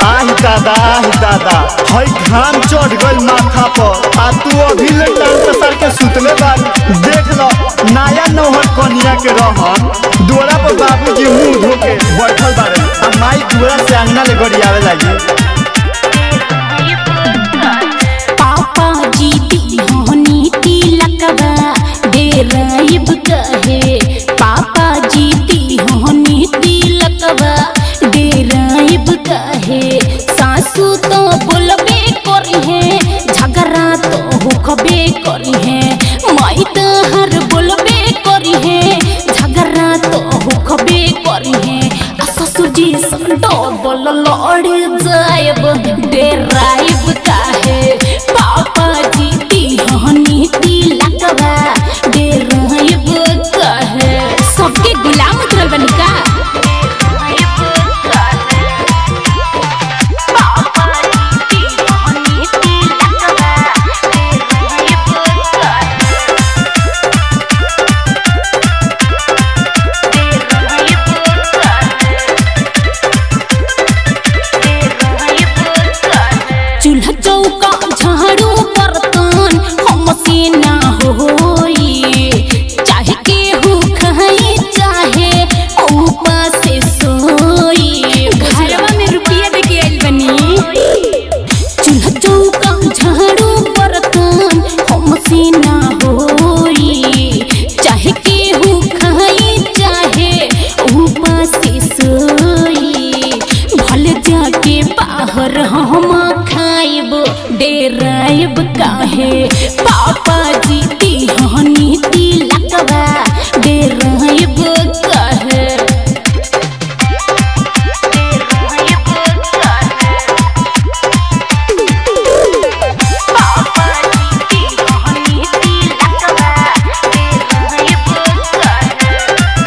आही दादा आही दादा हई घाम चढ़ गइल माथा पर आ तू अभी ले टांग पसार के सुतले बारी देख लो नया नौहर कनिया के रहन दोरा पर बाबूजी मुंह धो के बैठल बारे आ माई दुरा से अंगना ले गरियावे लागी पापा जी तिहोनी तिलकवा डेराइब कहे पापा जी तिहोनी तिलकवा डेराइब कहे सासू तो बोलबे करी है झगड़ा तो होखबे करी है माई तो हर बोलबे करी है झगड़ा तो होखबे करी है आ ससुर जी संडो बोल लड़ जाएब डेराइब काहे पापा जी तिहनी तिलकवा डेराइब काहे सबके गुलाम उतरल बनी का पापा जी तिहनी तिलकवा डेराइब काहे चूल्हा चौका झाड़ू बर्तन हमसे ना होई चाहे केहू खाई चाहे ऊपर से सोई घरवा में रुपया दे के आइल बनी चूल्हा चौका झाड़ू बर्तन हमसे ना होई चाहे केहू खाई चाहे ऊपर से सोई भले जाके बाहर हम खाइब डेराइब काहे पापा जी तिहनी तिलकवा डेराइब काहे डेराइब काहे पापा जी तिहनी तिलकवा डेराइब काहे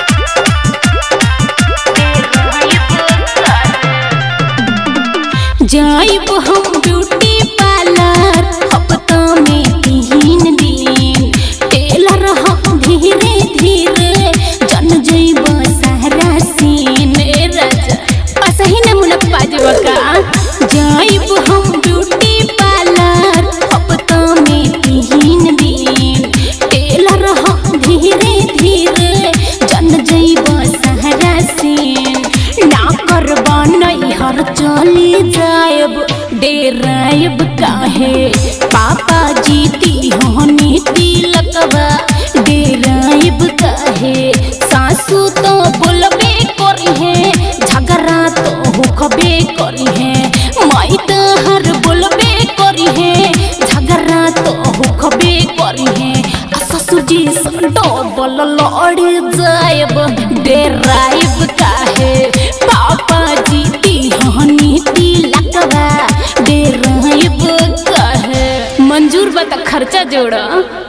जाइब हम ब्यूटी पार्लर हफ्ता में तीन दिन टेलर हम धीरे धीरे जन जइब सारा सीन ए राजा असही नमूना पाजब का जाइब हम ब्यूटी पार्लर हफ्ता में तीन दिन टेलर हम धीरे धीरे जन जइब सारा सीन ना करबा नैहर चली जाएब डेराइब काहे पापा जी तिहोनी तिलकवा डेराइब काहे सासू तो बोलबे करी है झगड़ा तो होखबे करी है माई तो हर बोलबे करी है झगड़ा तो होखबे करी है आ ससुर जी संडो बोल लड़ जाएब डेराइब काहे पापा जी तिहनी तिलकवा डेराइब काहे मंजूर बा त खर्चा जोड़